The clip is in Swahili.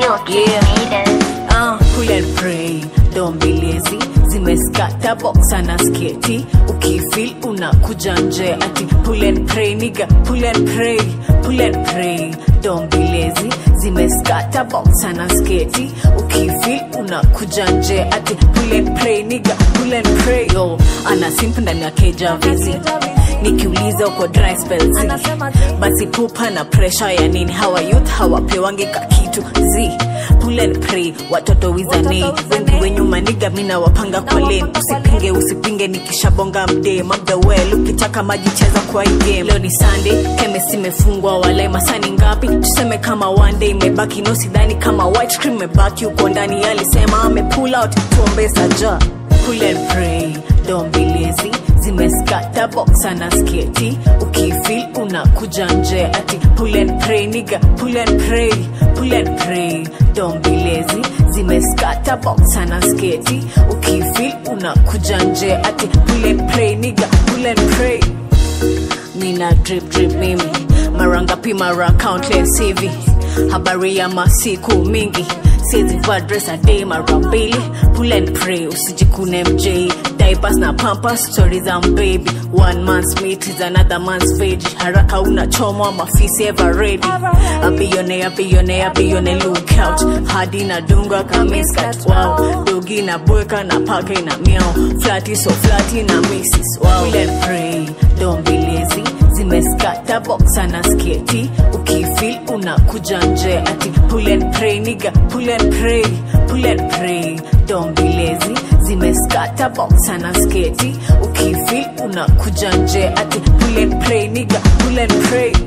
Yeah. Uh, pull and pray, don't be lazy. Zimeskata boxa na sketi, ukifil unakuja nje ati pull and pray nigga, pull and pray, pull and pray, don't be lazy. Zimeskata boxa na sketi, ukifil unakuja nje ati pull and pray nigga, pull and pray. Yo, ana simp ndani ya keja vizi nikiuliza uko dry spells basi pupa na pressure ya nini hawa youth hawapewange kakitu z pull and pray watoto wizani wengi wenyu maniga mina wapanga kwa lane usipinge usipinge nikishabonga mde mabda well ukitaka maji cheza kwa hii game leo ni sunday kemes imefungwa wale masani ngapi tuseme kama one day imebaki no sidhani kama white cream imebaki uko ndani alisema ame pull out tuombe saja pull and pray don't be lazy zimeskata boxa na sketi ukifil unakuja nje ati pull and pray nigga pull and pray pull and pray don't be lazy zimeskata boxa na sketi ukifil unakuja nje ati pull and pray nigga pull and pray mina drip drip mimi mara ngapi mara countless hivi habari ya masiku mingi siezivaa dress a day mara mbili pull and pray usijikune mj diapers na pampas stories za baby one man's meat is another man's veg haraka unachomwa mafisi ever ready abione abione abione look out hadi na dunga kamiskat wow dogi na bweka na pake na miao flati so flati na misses wow pull and pray don't be lazy zimeskata boxa na sketi ukifil unakuja nje ati pull and pray nigga pull and pray pull and pray don't be lazy zimeskata boxa na sketi ukifil unakuja nje ati pull and pray nigga pull and pray